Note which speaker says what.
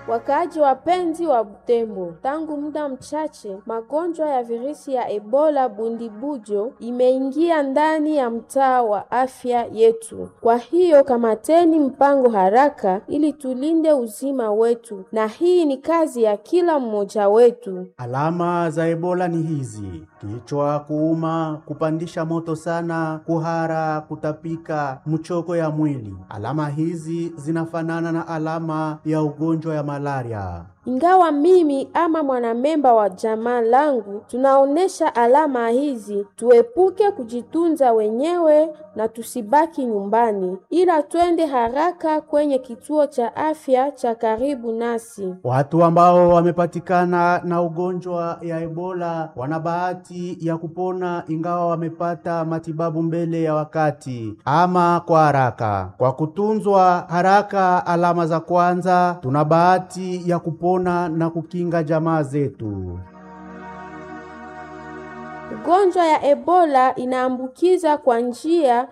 Speaker 1: Wakaaji wapenzi wa Butembo, tangu muda mchache magonjwa ya virusi ya Ebola bundibujo imeingia ndani ya mtaa wa afya yetu. Kwa hiyo kamateni mpango haraka ili tulinde uzima wetu, na hii ni kazi ya kila mmoja wetu.
Speaker 2: Alama za Ebola ni hizi: kichwa kuuma, kupandisha moto sana, kuhara, kutapika, mchoko ya mwili. Alama hizi zinafanana na alama ya ugonjwa ya malaria.
Speaker 1: Ingawa mimi ama mwanamemba wa jamaa langu tunaonesha alama hizi, tuepuke kujitunza wenyewe na tusibaki nyumbani, ila twende haraka kwenye kituo cha afya cha karibu nasi.
Speaker 2: Watu ambao wamepatikana na ugonjwa ya Ebola wana bahati ya kupona ingawa wamepata matibabu mbele ya wakati ama kwa haraka. Kwa kutunzwa haraka alama za kwanza, tuna bahati ya kupona na kukinga jamaa zetu.
Speaker 1: Ugonjwa ya Ebola inaambukiza kwa njia